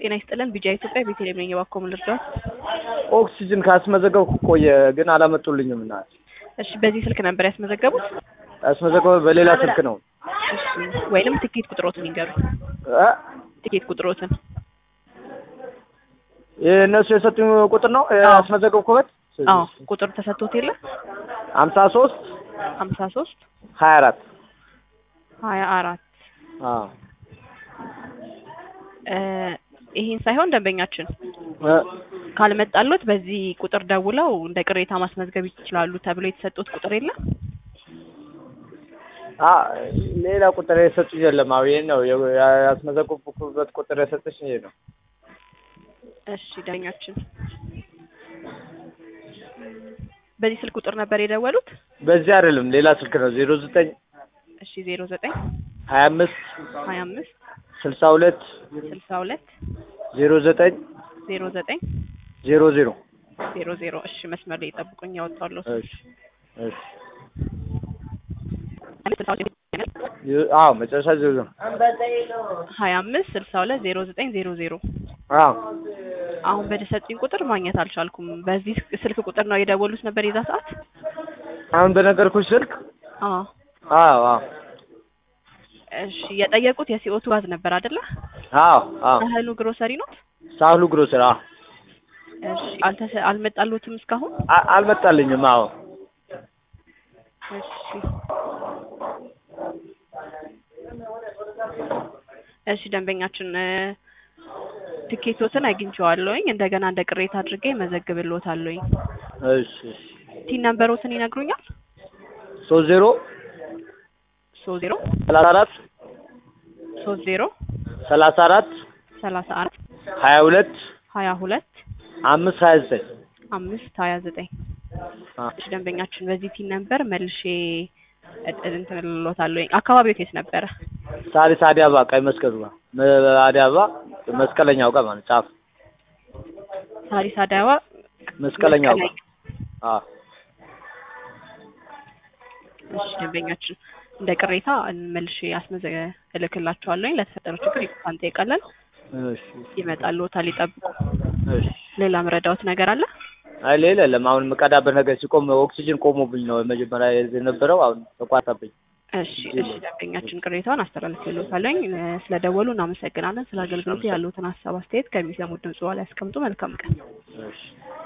ጤና ይስጥልን ቢጃ ኢትዮጵያ ቤተልሔም ነኝ። እባክዎ ምን ልርዳዎት? ኦክሲጅን ካስመዘገብኩ ቆየ፣ ግን አላመጡልኝም። እና እሺ በዚህ ስልክ ነበር ያስመዘገቡት? ያስመዘገበ በሌላ ስልክ ነው እሺ ወይንም ትኬት ቁጥሮትን ይንገሩኝ። እ ትኬት ቁጥሮትን የእነሱ የሰጡኝ ቁጥር ነው ያስመዘገብኩበት። አዎ ቁጥር ተሰጥቶት የለ ሀምሳ ሶስት ሀምሳ ሶስት ሀያ አራት ሀያ አራት አዎ ይሄን ሳይሆን ደንበኛችን እ ካልመጣሎት በዚህ ቁጥር ደውለው እንደ ቅሬታ ማስመዝገብ ይችላሉ ተብሎ የተሰጡት ቁጥር የለም? አ ሌላ ቁጥር የሰጡኝ የለም። አዎ ይሄን ነው ያስመዘገብኩበት ቁጥር የሰጠች ይሄ ነው። እሺ ዳኛችን በዚህ ስልክ ቁጥር ነበር የደወሉት? በዚህ አይደለም ሌላ ስልክ ነው። ዜሮ ዘጠኝ እሺ ዜሮ ዘጠኝ ሀያ አምስት ሀያ አምስት ስልሳ ሁለት ስልሳ ሁለት ዜሮ ዘጠኝ ዜሮ ዘጠኝ ዜሮ ዜሮ ዜሮ ዜሮ እሺ መስመር ላይ ጠብቁኝ ያወጣለሁ እሺ እሺ አዎ መጨረሻ ዜሮ ዜሮ ሀያ አምስት ስልሳ ሁለት ዜሮ ዘጠኝ ዜሮ ዜሮ አዎ አሁን በተሰጡኝ ቁጥር ማግኘት አልቻልኩም። በዚህ ስልክ ቁጥር ነው የደወሉት ነበር የዛ ሰዓት? አሁን በነገርኩሽ ስልክ አዎ አዎ አዎ እሺ የጠየቁት የሲኦቱ ጋዝ ነበር አይደለ? አዎ አዎ ሳህሉ ግሮሰሪ ነው? ሳህሉ ግሮሰሪ አዎ እሺ አልተሰ አልመጣሉትም እስካሁን? አ- አልመጣልኝም። አዎ እሺ እሺ ደንበኛችን እ ትኬቶትን አግኝቼዋለሁኝ እንደገና እንደ ቅሬታ አድርጌ መዘግብልዎታለሁኝ። እሺ እሺ ቲን ነምበሮትን ይነግሩኛል? ሶስት ዜሮ ሶስት ዜሮ ሰላሳ አራት ሶስት ዜሮ ሰላሳ አራት ሰላሳ አራት ሀያ ሁለት ሀያ ሁለት አምስት ሀያ ዘጠኝ አምስት ሀያ ዘጠኝ እሺ ደንበኛችን በዚህ ቲን ነምበር መልሼ እጥ- እንትን እልዎታለሁኝ። አካባቢው የት ነበረ? ሳሪስ አዲስ አበባ ቀይ መስቀሉ ጋር መ- አዲስ አበባ መስቀለኛው ጋር ማለት ጫፍ ሳሪስ አዳባ መስቀለኛው ጋር አዎ እሺ ደንበኛችን እንደ ቅሬታ መልሼ አስመዘ እልክላቸዋለሁኝ። ለተፈጠረው ችግር ይቅርታ እንጠይቃለን። እሺ ይመጣልዎታል፣ ይጠብቁ። እሺ ሌላ መረዳዎት ነገር አለ? አይ ሌላ የለም። አሁን የምቀዳበት ነገር ሲቆም ኦክሲጅን ቆሞብኝ ነው መጀመሪያ የነበረው አሁን ተቋረጠብኝ። እሺ እሺ ደንበኛችን ቅሬታውን አስተላልፍልዎታለሁኝ። እ ስለደወሉ እናመሰግናለን። ስለ አገልግሎቱ ያሉትን ሀሳብ አስተያየት ከሚሰሙት ድምጽ በኋላ ያስቀምጡ። መልካም ቀን። እሺ